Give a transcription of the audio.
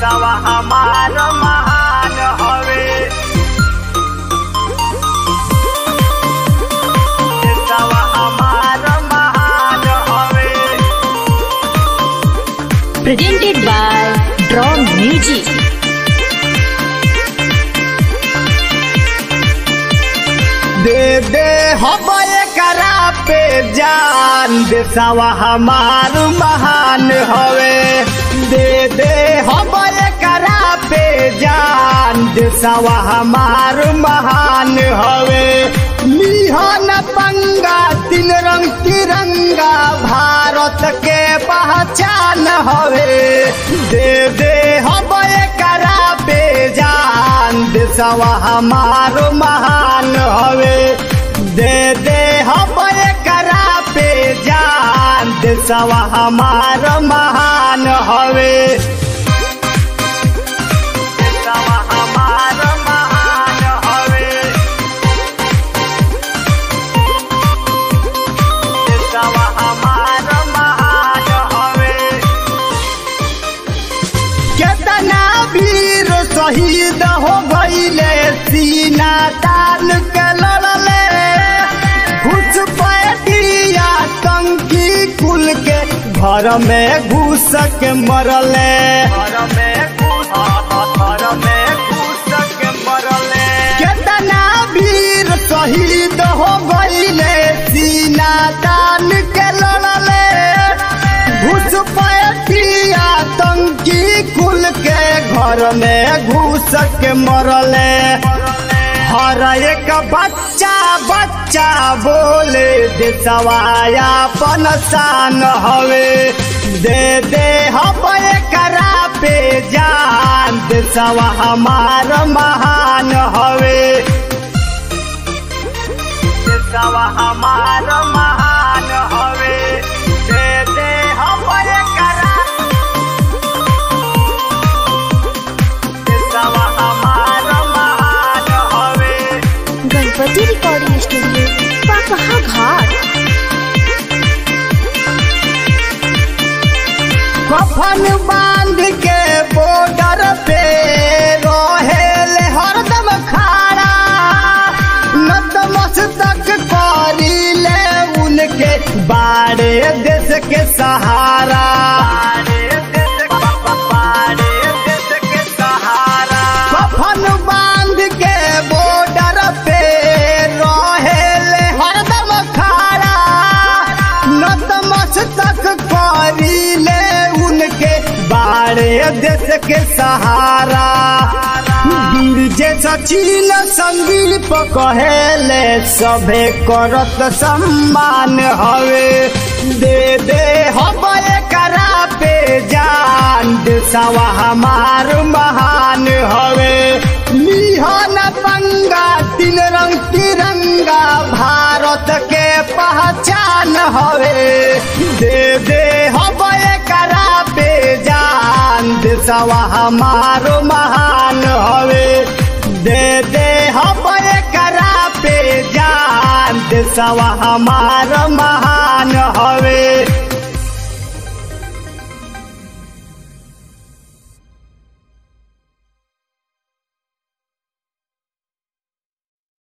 देशवा हमार महान हवे देशवा हमार महान हवे presented by Draw Music. दे दे हम करा पे जान देशवा हमार महान हवे दे दे हम करा पे जान देशवा हमार महान हवे लिहन पंगा तीन रंग तिरंगा भारत के पहचान हवे दे दे हम करा पे जान देशवा हमार महान हवे दे दे हम करा पे जान देशवा हमार महान हवे देशवा हमार महान हवे देशवा हमार महान हवे केतना वीर शहीद हो गईले सीना तान के लड़ले घुस पैटिया टंकी कुल के घर में घुस के मरले घर में घुस घर में घुस के मरले केतना वीर शहीद हो गईले सीना तान के लड़ले घुस पैटिया टंकी खुल के घर में घुस के मरले हर एक बच्चा बच्चा बोले देशवाया पनसान हवे दे दे हम करा पे जान देशवा हमार महान हवे देशवा हमार महान हवे दे दे हम करा देशवा हमार महान हवे गणपति रिकॉर्डिंग स्टूडियो पाकहा घाट कफन बांध के बॉर्डर पे रहेल हरदम खाड़ा नतमस्तक करीले उनके बाड़े देश के सहारा कफन बांध के बॉर्डर पे रहेल हरदम खाड़ा नतमस्तक करीले उनके बाड़े देश के सहारा वीर जे सचिन संदीप कहेले सभे करत सम्मान हवे दे दे हम करा पे जान देशवा हमार महान हवे लिहन पंगा तीन रंग तिरंगा भारत के पहचान हवे दे दे हम करा पे जान देशवा हमार महान हवे दे दे हम करा पे जान देशवा हमार महान हवे